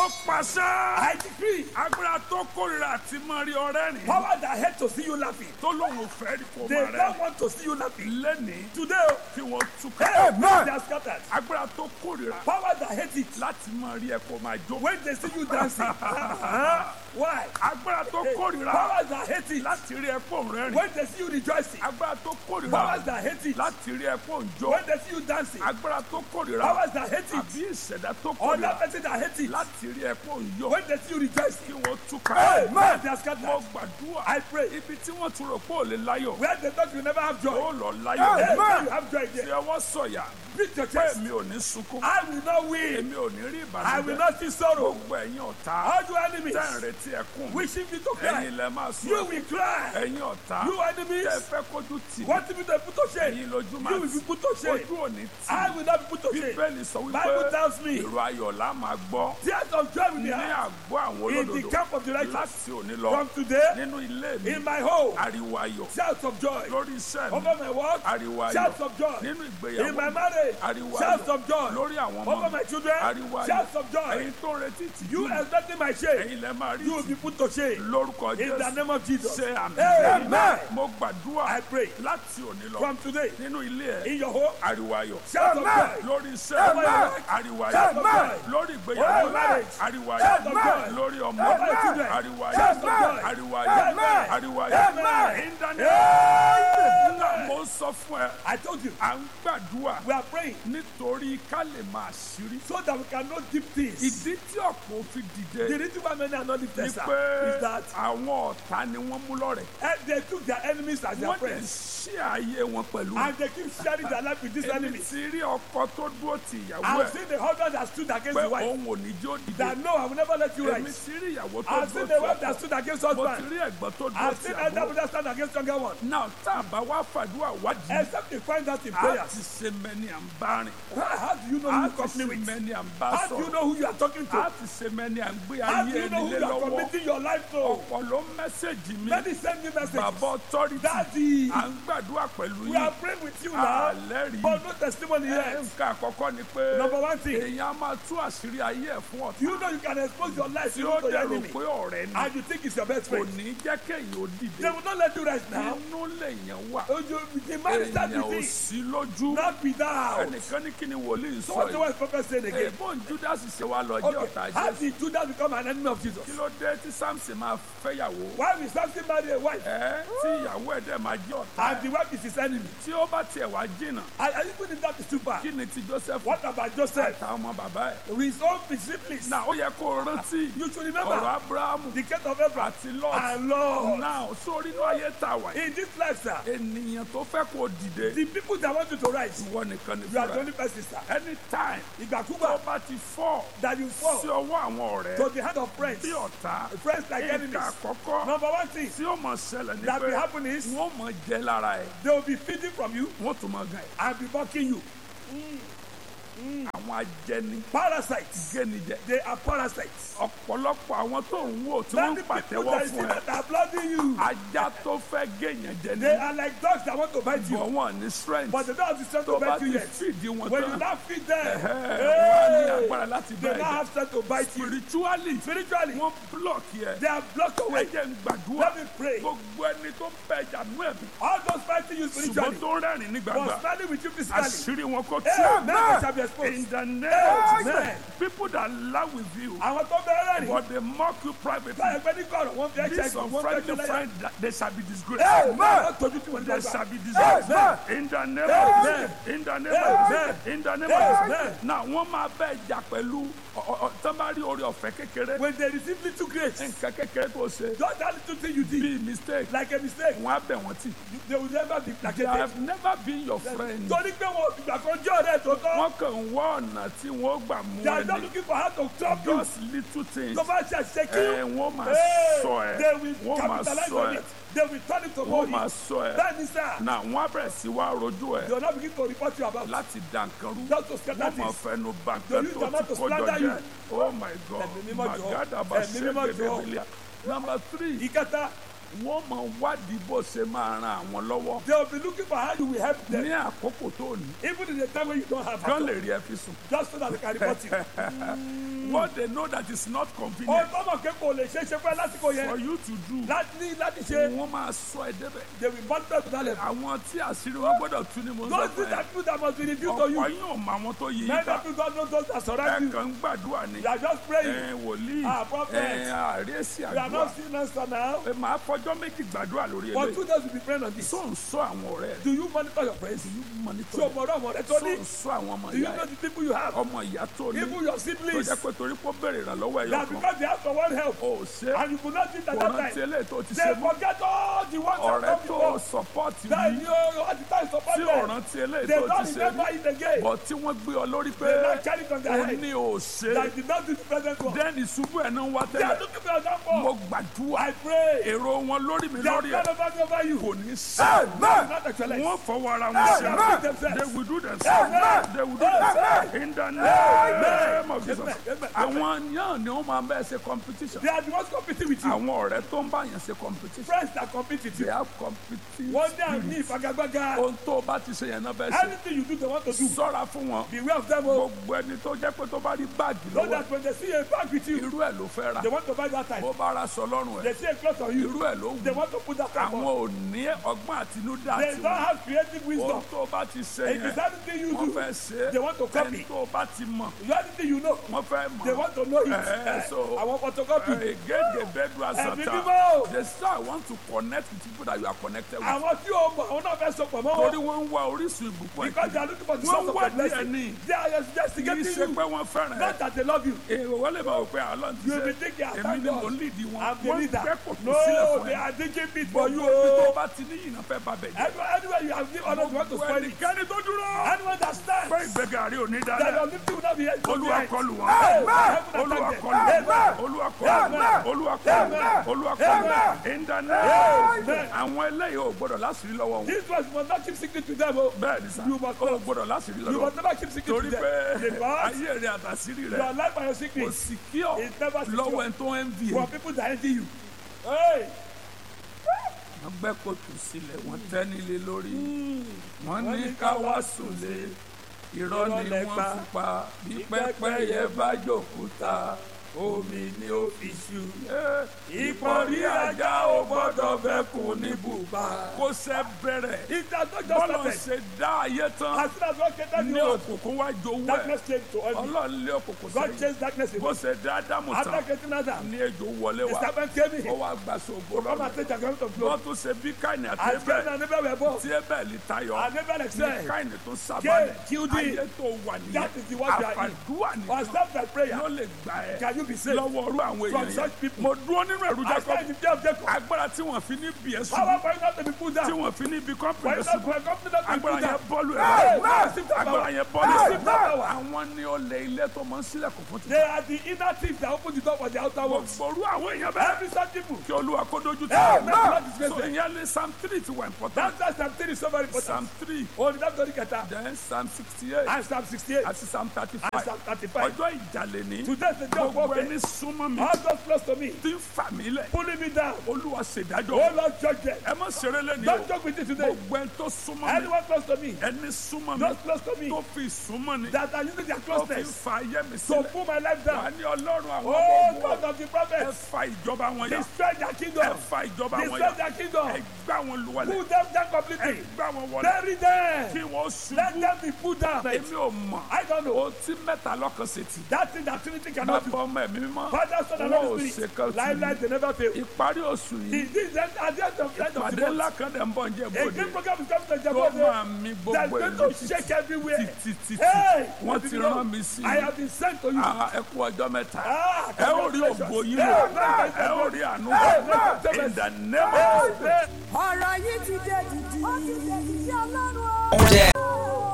mo pàṣẹ. I decree agbára tó kórìíra àti mọ rí ọrẹ́ rìn. power that hate to see you laughing. tó lóun ò fẹ́ rí kó They máa don't rẹ́. want to see you laughing. lẹ́nìí Today, kí wọ́n túká. hey, they are scattered. agbára tó kórìíra Power that hate it. láti mọ rí ẹ kó máa jó. When they see you dancing. Uh-huh. Why? agbára tó kórìíra Power that hate it. láti rí ẹ kó rẹ́rìn. When they see you rejoicing. agbára tó Powers kórìíra that hate it. láti rí ẹ kó jó. When they see you dancing. agbára tó kórìíra Powers that hate it. àbí ìṣẹ̀dá tó Other kórìíra person that hate it. láti rí ẹ kó yọ. When they see you rejoicing. kí wọ́n túká. Hey, man, they are mo scattered. gbàdúrà. I pray. ibi tí wọ́n tún rò pé ò lè láyọ̀. Where they thought you never have ó joy. lọ Hey, láyọ̀. now you have joy tí there. ọwọ́ sọ̀yà Beat your pé chest. mi ò ní sunkún. I will not win. èmi ò ní rí I will ìbànújẹ́. not see sorrow. gbogbo ẹ̀yin ọ̀tá All you enemies. tẹ́ ń retí ẹkún mi. Wishing me to cry. ẹ̀yin lẹ máa sùn. You will cry. ẹ̀yin ọ̀tá You enemies. tẹ́ fẹ́ kójú tì mí. Want me to put to shame? ẹ̀yin lójú máa You will be tì. put to shame. ojú ò ní tì. I will not be put to shame. bíbélì sọ Bible wípé tells me. ìró ayọ̀ la máa gbọ́ Tears of joy will be ní heard àgọ́ àwọn in the olódodo camp of the righteous. láti òní lọ From today, nínú ilé mi in my home, ariwo ayọ̀ shouts of joy. lórí iṣẹ́ mi Over my work, ariwo ayọ̀ shouts of joy. nínú In ìgbéyàwó my mi marriage, ariwo shouts ayọ̀ of joy. lórí àwọn ọmọ Over mi my children, ariwo ayọ̀ shouts of joy. ẹ̀yin tó ń retí ìtìjú You mi expecting my shame, ẹ̀yin lẹ máa rí you will be ìtìjú put to shame. lórúkọ In the Jésù name of Jesus. ṣe àmì Amen. mo gbàdúrà I pray láti òní lọ from today, nínú ilé ẹ̀ in your home, ariwo ayọ̀ shouts of joy. lórí iṣẹ́ Amen. ariwo Shout of ayọ̀ joy. lórí Over ìgbéyàwó your marriage. ariwo Shout of ayọ̀ joy. lórí ọmọ Over your children. ariwo Shout of ayọ̀ joy. ariwo ayọ̀ Amen. ariwo ayọ̀ Amen. in the name Amen. mo sọ fún ẹ I told you, à ń gbàdúrà we are praying nítorí ká lè máa ṣírí so that we can know deep things. ìdí tí ọ̀pọ̀ fi The dìde reason why many are not ni lifted sir, pé is that àwọn ọ̀tá ni wọ́n mú lọ́rẹ̀ eh, they took their enemies as their wọ́n lè friends ṣí ayé wọn pẹ̀lú and they keep sharing their life with these èmi enemies. ti rí ọkọ tó dúró ti ìyàwó I've ẹ̀ seen the husband that stood against pé the wife òun ò ní jó dìde that no, I will never let you èmi rise. ti rí ìyàwó tó I've dúró seen ti the wife ọkọ that stood against mo ti husband. rí ẹ̀gbọ́n tó dúró I've ti seen elder àbúrò brother stand against younger one. náà tá a bá wá fàdúrà wádìí Except they find out in a prayers. ti ṣe mẹ́ni à ń bá rìn How how do you know a who you ti company ṣe with? mẹ́ni à ń bá How do you sọ̀rọ̀ know who you are talking a to? ti ṣe mẹ́ni à ń gbé How ayé do you know ẹni who lé you are lọ́wọ́ committing your life to? ọ̀pọ̀ ló mẹ́sẹ̀gì mi Many send me message. bàbá ọtọ́rìtì Daddy, à ń gbàdúrà pẹ̀lú we yín are praying with you now, àlẹ́rìí but no testimony ẹ̀ yet. nǹkan àkọ́kọ́ ni pé Number one thing, èèyàn á máa tú àṣírí ayé ẹ̀ fún ọ̀tá you know you can expose your life tí to ó your dẹ̀rù enemy, pé ọ̀rẹ́ ni and you think it's your best kò friend. ní jẹ́ kéèyàn ó They dìde will not let you rest now. inú lèèyàn wà Oh, you, the man is that èèyàn ò with sí lójú not without. ẹnìkan ní kí ni wòlíì So sọ what's the yìí word prophet saying again? èèbó judas ṣe wá lọ jẹ́ ọ̀tá Okay, how jésù did Judas become an enemy of Jesus? kí ló dé tí samson máa fẹ́yàwó Why will Samson marry a wife ẹ tí ìyàwó ẹ̀ dẹ̀ máa jẹ́ ọ̀tá and the wife is his enemy? tí ó bá tiẹ̀ wá jìnnà And, and even if that is too far, kí ni ti joseph what about Joseph? àtàwọn ọmọ bàbá ẹ̀ With his own disciples, náà ó yẹ kó o rántí you should ọ̀rọ̀ remember abrahamu the case of Abraham àti lot and Lord. náà sórí inú ayé tá a wà yìí In this life, sir, ènìyàn tó fẹ́ kó o dìde the people that want you to rise, ìwọ nìkan ní you are the fúnra only person, sir. anytime tó Ìgbàkúgbà bá ti fọ́ that you fall sí ọwọ́ àwọn ọ̀rẹ́ to the hand of friends, bí ọ̀tá friends like nǹkan enemies. àkọ́kọ́ Number one thing tí ó mọ̀ ṣẹlẹ̀ ní that will pé happen is wọ́n mọ̀ jẹ́ lára ẹ̀ they will be feeding from you wọ́n tún mọ̀ gan ẹ̀ and be mocking you. àwọn ajẹni Parasites. gẹ́nijẹ They are parasites. ọ̀pọ̀lọpọ̀ àwọn tó ń wò tí wọ́n Many ń people pàtẹ́wọ́ that you see fún ẹ that are blooding you, ajá tó fẹ́ gẹ̀yàn jẹ ní they are like dogs that want to bite bọ̀ you, wọ́n ní strength but they don't have the strength tó to bá bite ti you yet. fìdí wọn When you tán now feed them, ẹ̀hẹ́, wọ́n á ní hey, agbára láti bá they ẹ̀ now jà have strength to bite you. spiritually Spiritually, wọ́n block yẹ they are blocked ẹ away. jẹ́ ń gbàdúrà Let me pray. gbogbo ẹni tó ń bẹ ìjà nú ẹ̀mí All those fighting you ṣùgbọ́n spiritually tó ń rẹ́rìn ní gbàgbà was standing with you physically. àṣírí wọn kò tí Hey, ò now they shall be exposed. in the name of Amen. Jesus people that laugh with you Àwọn tó bẹ̀rẹ̀ rẹ̀ but they mock you privately báyọ̀ pé ní kọ̀rọ̀ wọ́n fi ẹ̀ṣẹ̀ these ìgbọ̀n wọ́n fi unfriendly ẹ̀ṣẹ̀ lẹ́yìn. friends that they shall be disgraced Wọ́n tọ́jú tí wọ́n they dọ́gba. shall be disgraced Amen. in the name Amen. of Jesus in the name of Amen. Jesus in the name of Jesus Amen. now wọ́n máa bẹ ìjà pẹ̀lú tọ́mbárí orí ọ̀fẹ́ kékeré When they receive little grace, nǹkan kékeré tó ṣe just that little thing you did, bíi mistake like a mistake, wọ́n á bẹ̀ wọ́n tì they will never be they placated. have never been your friend Torí pé wọn ìgbà kan jẹ́ ọ̀rẹ́ tó tọ́, wọ́n kàn ń wá ọ̀nà tí wọ́n gbà mú they are not ẹni looking for how to trap you. just little things Tó bá ṣe àṣìṣe kí ẹ wọ́n máa Hey, sọ ẹ they will wọ́n máa capitalize sọ on ẹ it. They will turn it to wọ́n money. máa sọ ẹ Bẹ́ẹ̀ ni sá, na wọ́n á bẹ̀rẹ̀ sí wá rojú ẹ they will not begin to report you about. láti dànkan rú Just to scatter wọ́n máa things. fẹnu bà They nǹkan use tó their ti mouth to kójọ slander jẹ you. oh my god Ẹ̀mí mímọ́ jọ̀ọ́. magada bá Ẹ̀mí mímọ́ ṣẹ́gẹ̀dẹ̀ jọ̀ọ́. bílíà number three Ìkẹta, wọ́n máa wádìí bó ṣe máa ran àwọn lọ́wọ́ they will be looking for how you will help them. ní àkókò tó ní Even in the time when you don't have kán help. lè rí ẹ fi sùn Just so that they can report you. what they know that is not Ohun convenient tó mọ̀ pé kò lè ṣe é ṣe fẹ́ lásìkò for yẹn. you to do Láti ní láti ṣe. wọ́n máa sọ ẹ débẹ̀ They will monitor to that level. àwọn tí àṣírí wọn gbọ́dọ̀ tú ni mo sọ Those fún things ẹ are people that must be revealed to you. ọ̀pọ̀ yín ò mọ àwọn tó yí yín Many ká people don't know those that ẹ surround you. kàn ń gbàdúrà ni You are just praying. ẹ wòlíì Ah, prophet. ẹ àríyèsí You are àdúrà not seeing answer now. ẹ máa fọjọ́ méjì gbàdúrà lórí For eléyìí two days we be praying on this. tó ń sọ àwọn ọ̀rẹ́ ẹ Do you monitor your friends? tí o Ṣé mọ̀ o mọ̀ ọ́rọ́ ọmọ rẹ tó tó ní? ń sọ àwọn ọmọ Do you ìyá know ẹ the people you have? ọmọ ìyá tó ní Even your tó siblings. jẹ́ pé torí kó béèrè ìrànlọ́wọ́ ẹ̀yọ That kan because they ask for one help ó ṣe and you could not do it at kò that rántí time. eléyìí tó ti They ṣe mọ́ forget all the ones that ọ̀rẹ́ come tó before. sọpọ́ọ̀tì That yìí you at the time support tí ò them. rántí eléyìí They tó don't ti ṣe remember rí it again. bọ̀ tí wọ́n gbé ọ lórí pé They not carry it on their ó head. ní ò ṣe That did not do the present one. dẹ́ni ṣubú ẹ̀ náà wá They are tẹ́lẹ̀ looking for your mo downfall. gbàdúrà I pray. èrò wọn lórí mi They are lórí not ẹ̀ over over you. kò ní sẹ́ Not actually. wọ́n fọwọ́ ara wọn They ṣe are themselves. they will do themselves they will do themselves in the name of Jesus Amen. àwọn yàn ni wọ́n máa bẹ́ẹ̀ ṣe competition They are the ones competing with you. àwọn ọ̀rẹ́ tó ń bá yàn ṣe competition Friends that compete with they you. have competition One day I need Fagagbaga. ohun tó o bá ti ṣe yẹn náà bẹ́ẹ̀ ṣe Anything you do, they want to do. sọ́ra fún wọn Beware of them. Oh. gbogbo ẹni tó jẹ́ pé tó bá rí báàgì So lọ́wọ́ that when they see a bag with you, irú ẹ̀ ló fẹ́ ra they want to buy that time. bó bá ra sọ lọ́rùn ẹ̀ They see a cloth on you, irú ẹ̀ ló they wù want to put that time àwọn on. ò ní ọgbọ́n àtinúdá They àti don't wọn have creative ohun wisdom. tó bá ti ṣe If yẹn it's anything you wọ́n do, fẹ́ ṣe they want to copy. ẹni tó bá ti mọ̀ you anything you know, wọ́n fẹ́ they mọ̀ want to know it. Eh, so- I want photocopy. egége bedua Ẹ̀mí sata mímọ́. they say I want to connect with people that you are connected with Àwọn tí o mọ̀, àwọn náà fẹ́ sọpọ̀ mọ́ torí wọn. wọ́n ń wá orísun ìbùkún Because they ẹ̀ are looking for the wọ́n source of wá their díẹ̀ blessing. ní They are kì í investigating ṣe you. pé wọ́n fẹ́ràn ẹ̀ Not that they love you. èrò wọ́n lè máa wò pé àlọ́ ti You ṣe be thinking, I èmi thank ni God. mo lead wọn I'm the wọ́n leader. fẹ́ kò tó sílẹ̀ No, fún they ẹ are digging pit for you. gbogbo ibi tó oh. bá ti ní yìnyín fẹ́ bá bẹ̀ jẹ́ Anywhere, anywhere you have given honor, you want to gbogbo spoil it. ẹnikẹ́ni tó dúró Anyone that stands, fẹ́ ìgbéga rí òní that dalẹ̀ your lifting will not be held from olúwa behind. kọlù wọn Amen. olúwa Amen. kọlù wọn Amen. olúwa kọlù wọn Amen. olúwa kọlù wọn Amen. olúwa kọlù wọn Amen. ìdáná Amen. àwọn eléyìí ò gbọdọ̀ láṣìírí lọ́wọ́ wọn This was must not keep secret to them. Oh. bẹ́ẹ̀ ni sá You must ò gbọdọ̀ láṣìírí You lọ́wọ́ must never keep secret torí to pé them. Because ayé rẹ àtàṣírí rẹ your life and your kò secret sì kí ọ is never lọ́wọ́ secure ẹni tó ń vi for people that envy you. Hey, wọ́n gbẹ́ kòtò sílẹ̀ wọ́n tẹ́ nílé lórí wọ́n ní ká wá sùnlé irọ́ ni wọ́n fi pa bí pẹ́pẹ́yẹ bá jòkúta omi ni ó fi ṣu. ìpọ́nrí ajá ò gbọ́dọ̀ bẹ́kùn ní bùbá. kó sẹ́ bẹ̀rẹ̀ it has not just bọ́lọ̀ started. ṣe dá ayé tán As soon as God created ní the world, òkùnkùn wá jowó darkness ẹ̀ came to envy. ọlọ́run lé òkùnkùn God sẹ́yìn changed darkness bó away. ṣe dá ádámù After tán creating Adam, ní ejò wọlé the wá serpent came in. ó wá gbà sóògbó Come lọ́rùn and take the garment of wọ́n glory. tún ṣe bí káìní àti As Cain ẹbẹ̀ and Abel were born, tí ẹbẹ̀ lè tayọ and Abel ní excelled. káìní tó Cain sábàlẹ̀ killed him. ayé tó wà nìyẹn That is the word you are in. àfàdúrà Or nìkan stop that prayer. ló lè gbà ẹ́ Can you be saved? lọ́wọ́ orú àwọn From èèyàn such yẹn people. mo dúró nínú ẹ̀rù I stand Jacob in the day of Jacob. agbára tí wọ́n fi ní bí ẹ̀ sùn Power for you not to be put tí down. wọ́n fi ní bí For kọ́mpìnì you sùn not for a company not to be agbára put yẹn down. bọ́ọ̀lù Hey, ẹ̀ now receive that agbára power. yẹn bọ́ọ̀lù Receive that ẹ̀ power. àwọn ni ó lé ilé tó mọ sílẹ̀kùn fún ti They are the inner thieves that open the door for the outer ones. gbogbo orú àwọn èèyàn bẹ́ẹ̀ Every such people. kí olúwa kó dojú tì Hey, wọ́n. now disgrace so them. ìyẹn lé psalm three ti wà important That's why Psalm 3 is so very important. psalm three Oh, the Bible kẹta. then psalm sixty eight And Psalm 68. àti psalm thirty And five Psalm 35. ọjọ́ ìjàlè ní Today is the day of gbogbo warfare. ẹni súnmọ́ mi All those close to me. tí ń fà mí lẹ̀ Pulling me down. olúwa ṣèdájọ́ Oh Lord, judge them. ẹ má ṣeré lẹ́ni o Don't joke with it today. gbogbo ẹni tó súnmọ́ mi Anyone close to me. ẹni súnmọ́ mi Those close to me. tó fi súnmọ́ ni That are using their tó fi closeness fa ayé mi to sílẹ̀ pull my life wà down. ní ọlọ́run àwọn Oh ọmọ God ogun of the ẹ prophets. fa ìjọba wọn yà Destroy their ẹ kingdom. fa ìjọba wọn Destroy yà their kingdom. ẹ gbá wọn luwalẹ̀ Pull them down ẹ completely. gbá wọn wọlẹ̀ Bury them. kí wọ́n Let ṣubú them be put down. èmi ò mọ̀ I don't know. o tí mẹ́ta lọ́kàn ṣe tì That thing that Trinity cannot bàbá do. ọmọ ẹ̀mí mímọ́ Father, Son, and wọn ò Holy ṣe Spirit. kan tì Lifeline, they never fail. ìparí oṣù He yìí did that at the end of the end of ìpàdé the ńlá month. kan dẹ̀ ń bọ̀ ń jẹ́ A bòde great program is coming to tó Jabode. máa mi That's gbogbo going ìlú to shake everywhere. títí Hey, wọ́n ti rán mi sí I have been sent to you. Ah, ẹ kú ọjọ́ mẹ́ta Ah, ẹ ó rí ògbó yín lò ẹ ó rí àánú in the name of Amen. ọ̀rọ̀ yìí ti dé dìdì.